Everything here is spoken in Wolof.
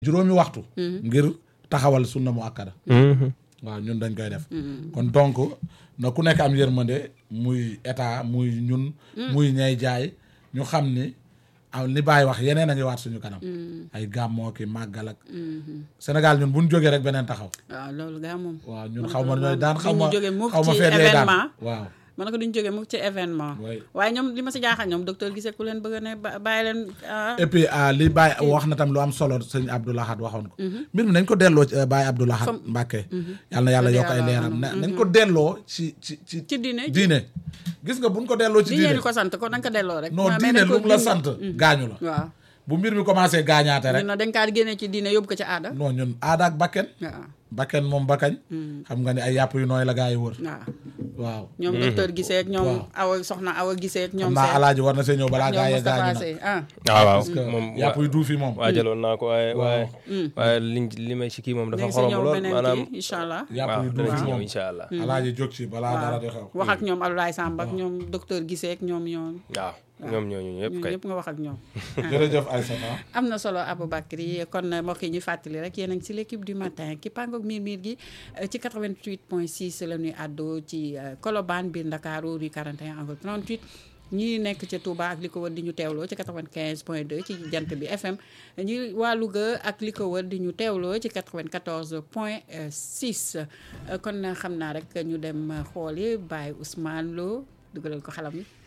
juróomi waxtu ngir taxawal sunna mu akkada waaw ñun dañ koy def kon donc na ku nekk am yërmande muy état muy ñun muy ñay jaay ñu xam ni aw li bàyyi wax yeneen a ngi waat suñu kanam ay gàmmoo ki màggal ak Sénégal ñun buñ jógee rek beneen taxaw waaw loolu gaa moom waaw ñun xaw ma ñooy daan xaw ma ñu jógee mukk xaw ma ci feet lay daan événement. waaw man na ko duñ jógee mukk ci événement Oui. waaye ñoom li ma si jaaxal ñoom docteur gisee ku leen bëgg a ne ba- bàyyi leen ah, et puis ah, li Baye wax na tam lu am solo sëñ Abdou Lahad waxoon ko mbir mi nañ ko delloo ci Baye Abdou Lahad Comme- Mbàkke yàlla na yàlla Dëgg yokk ay yàlla, leeram mhm, na nañ ko delloo ci ci ci ci diine diine gis nga buñ ko delloo ci diine diine ni ko sant ko da nga ko delloo rek non mais diine dañ ko lu mu la dindi. sant gaañu la waaw bu mbir mi commencé gaañaate rek ñun nag dañ kaa génnee ci diine yóbbu ko ci aada non ñun aada ak bakken waaw bakken moom bakkañ xam nga ni ay yàpp yu nooy la gaa yi wër waaw waaw ñoom docteur gisee ak ñoom Waaw. awa soxna awa gisee ak ñoom xam naa seen alaaji war na see ñëw balaa gaa ñoom yee gaañu Moustapha na Sey ah waaw waaw parce que moom yàpp yu duuf yi moom waajaloon naa ko waaye waaye waaye liñ li may ci kii moom dafa léegi si xorom ñëw lool beneen maanaam kii incha allah yàpp waaw yu danañ duuf ci yi ñëw moom incha allah alaaji jóg ci balaa dara di xew wax ak ñoom Abdoulaye Samb ak ñoom docteur gisee ak ñoom ñoom waaw ñoom ñooñu ñëpp ñun kay ñëpp nga wax ak ñoom jërëjëf Aïssata am na solo Aboubacry kon mbokk yi ñu fàttali rek yéen a ngi si l'équipe du matin ki pangook miir miir gi euh, ci 88.6 la ñuy àddoo ci euh, Colobane biir Ndakaaru rue 41 angle 38 ñi nekk ca Touba ak li ko wër di ñu teewloo ci 95.2 ci jant bi FM ñi waa Louga ak li ko wër di ñu teewloo ci 94.6 euh, kon xam naa rek ñu dem xooli Baye Ousmane Lo dugalal ko xalam yi